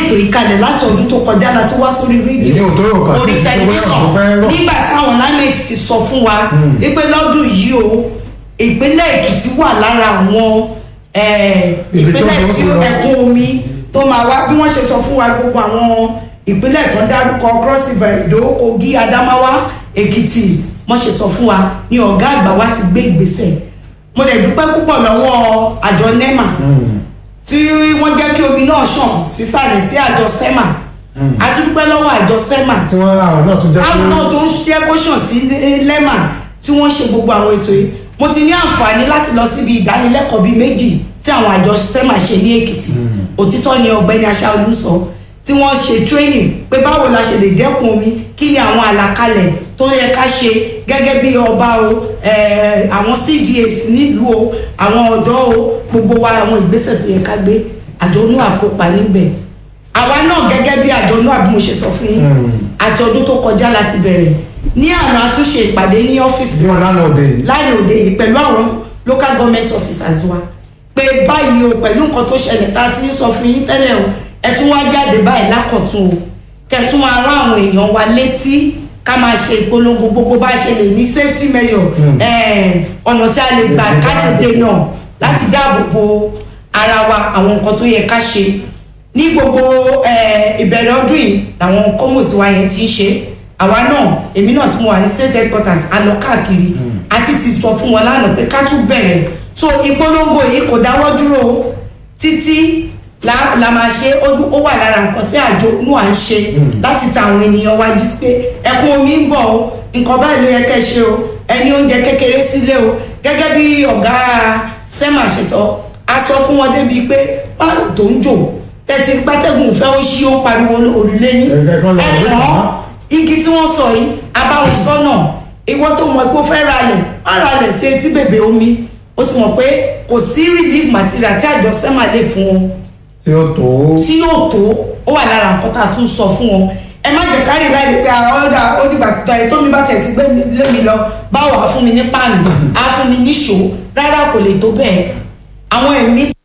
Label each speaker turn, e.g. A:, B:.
A: ètò ìkalẹ̀ láti ọdún tó kọjá láti wá sórí rédíò
B: Èyí ò tó rò kàn sí
A: orí
B: ìṣẹ́ bóyá
A: tẹlifíṣàn
B: kò fẹ́ rọ̀.
A: nígbà táwọn lámẹ̀tì ti sọ fún wa wípé lọ́dún yìí o ìpínlẹ̀ èkìtì wà lára àwọn eh,
B: Ibi tó
A: ìpínlẹ̀
B: ń
A: tí
B: lọ.
A: ẹ̀kún omi tó máa wá bí wọ́n ṣe sọ fún wa gbogbo àwọn ìpínlẹ̀ tó dárúkọ cross river èdò kogi adamawa èkìtì wọ́n ṣe sọ fún wa ní ọ̀gá àgbà wa ti gbé ìgbésẹ̀ mo dẹ̀ dúpẹ́ púpọ̀ lọ́wọ́ àjọ nema tí wọ́n jẹ́ kí omi náà ṣàn sísàlẹ̀ sí àjọ sema a tún dúpẹ́ lọ́wọ́ àjọ sema
B: tí wọ́n àwọn náà tún jẹ́
A: àwọn
B: pé
A: náà tó ń jẹ́ kó ṣàn sí lẹ́mà tí wọ́n ṣe gbogbo àwọn ètò yìí mo ti ní àǹfààní láti lọ síbi ìdánilẹ́kọ̀ọ́ bíi méjì tí àwọn àjọ sema ṣe ní èkìtì òtítọ́ ni ọ̀gbẹ́ni aṣáájú sọ tí wọ́n ṣe training pé báwo la ṣe lè dẹ́kun omi kí ni àwọn àlàkalẹ̀ tó yẹ ká ṣe gẹ́gẹ́ bí ọba o eh, àwọn cdas nílùú o àwọn ọ̀dọ́ o gbogbo wa àwọn ìgbésẹ̀ tó yẹ ká gbé àjọ inú àkópa níbẹ̀ àwa náà gẹ́gẹ́ bí àjọ náà bí mo ṣe sọ fún yín àti ọdún tó kọjá láti bẹ̀rẹ̀ ní àná àtúnṣe ìpàdé ní ọ́fíìsì
B: bí wọ́n lánàá òde yìí
A: lánàá òde yìí pẹ̀lú àwọn local government officers wa pé báyìí o pẹ̀lú nǹkan tó ṣẹlẹ̀ tá a ti ń sọ fún yín tẹ́lẹ̀ o ẹ tún wá jáde báyìí lákọ̀tún o kẹ́ tún máa rán àwọn èèyàn wa létí ká máa ṣe ìpolongo gbogbo bá ṣe lè ní safety measure eh, ọ̀nà tí a lè gbà ká ti dènà láti dáàbò bo ara wa àwọn nǹkan tó yẹ ká ṣe ní gbogbo eh, ìbẹ̀rẹ̀ ọdún yìí làwọn kọ́mọ̀sí wa yẹn ti ń ṣe àwa náà èmi náà tí mo wà ní state headquarters a lọ káàkiri àti ti sọ fún wọn lánàá pé ká tún bẹ̀rẹ̀ so ìpolongo yìí kò dáwọ́ dúró o títí la la máa ṣe ó ó wà lára nǹkan tí àjọ inú à ń ṣe láti ta àwọn ènìyàn wa jí pé ẹkún omi ń bọ̀ o nǹkan báyìí ló yẹ kẹ́ ṣe o ẹni oúnjẹ kékeré sílé o gẹ́gẹ́ bí ọ̀gá sẹ́mà ṣe sọ a sọ fún wọn débi pé páàlù tó ń jò tẹ̀tí pátẹ́gùn fẹ́ ó ṣí ó ń pariwo òrùlé yín
B: Ẹ̀jẹ̀ kan lọ rí
A: ẹ̀kọ́
B: màmá.
A: igi tí wọ́n sọ yìí abáwọn sọ́nà ìwọ tó mọ̀ pé ó fẹ́ ralẹ̀ á ralẹ̀ sí etí bèbè omi ó ti mọ̀ pé kò sí relief material tí àjọ sẹ́mà lè fún wọn
B: tí ó tó
A: tí yóò tó ó wà lára nǹkan tá a tún sọ fún wọn ẹ má jẹ kárí láì pé àwọn ọ̀dà onígbà tó ẹ tó mi bá tẹ̀ ti gbé mi lé mi lọ báwo á fún mi ní páànù á fún mi ní ṣó rárá kò lè tó bẹ́ẹ̀ àwọn ẹ̀mí